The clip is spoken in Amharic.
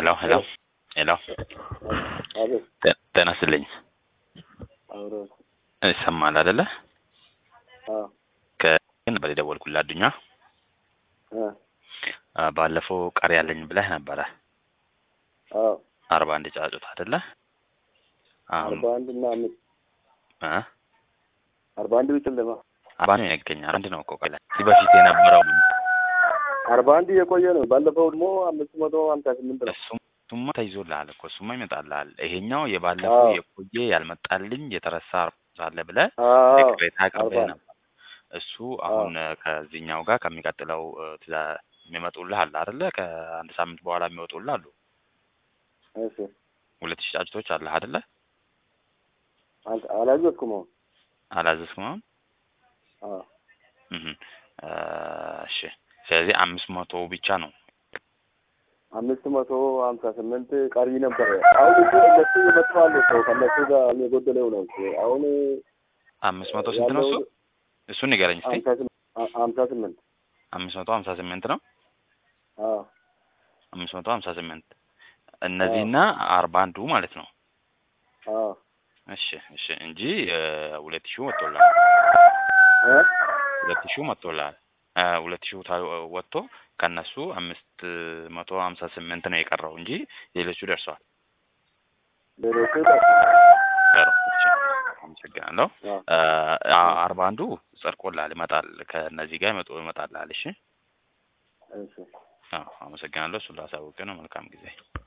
ሄሎ ሄሎ ሄሎ አቤት ጤ- ጤና ይስጥልኝ አብሮ ይሰማል አይደለ? አዎ ከግን ነበር የደወልኩልህ አዱኛ። እ አ፣ ባለፈው ቀሪ ያለኝ ብለህ ነበረ አዎ አርባ አንድ ጫጩት አይደለ? አሁን አርባ አንድ እና አምስት እ አርባ አንድ ቢጨለማ አርባ ነው ያገኛል። አንድ ነው እኮ ቆይ ከዚህ በፊት የነበረው አርባ አንድ የቆየ ነው። ባለፈው ደግሞ አምስት መቶ ሀምሳ ስምንት ነው። እሱም እሱማ ተይዞልሃል እኮ እሱማ ይመጣልሃል። ይሄኛው የባለፈው አዎ። የቆየ ያልመጣልኝ የተረሳ ሳለ ብለህ አዎ ቅሬታ አቅርበህ አርባ ነበር። እሱ አሁን እ፣ ከዚህኛው ጋር ከሚቀጥለው እ፣ ትእዛ- የሚመጡልህ አለ አይደለ? ከአንድ ሳምንት በኋላ የሚወጡልህ አሉ። እሺ ሁለት ሺህ ጫጭቶች አለህ አይደለ? አንተ አላዘዝኩም አሁን አላዘዝክም አሁን? አዎ እህ እ፣ እሺ ስለዚህ አምስት መቶ ብቻ ነው አምስት መቶ ሀምሳ ስምንት ቀሪ ነበረ። አሁን እኮ እነሱ ይመጣሉ ሰው ከእነሱ ጋር የጎደለው ነው እኮ አሁን አምስት መቶ ስንት ነው እሱ? ያለው እሱን ንገረኝ እስቲ። ሀምሳ ስምንት ሀ- ሀምሳ ስምንት አምስት መቶ ሀምሳ ስምንት ነው። አዎ አምስት መቶ ሀምሳ ስምንት እነዚህና አርባ አንዱ ማለት ነው። አዎ እሺ እሺ እንጂ እ፣ ሁለት ሺው ወጥቶልሃል። እ ሁለት ሺው መጥቶልሃል። እ፣ ሁለት ሺው ታ- ወጥቶ ከነሱ አምስት መቶ ሀምሳ ስምንት ነው የቀረው እንጂ ሌሎቹ ደርሰዋል። ሌሎቹ ቀሩ። እሺ አመሰግናለሁ። አዎ እ፣ አ- አርባ አንዱ ጸድቆልሃል፣ ይመጣል። ከእነዚህ ጋር ይመጡ ይመጣልሃል። እሺ እሺ አዎ አመሰግናለሁ። እሱን ላሳውቅህ ነው። መልካም ጊዜ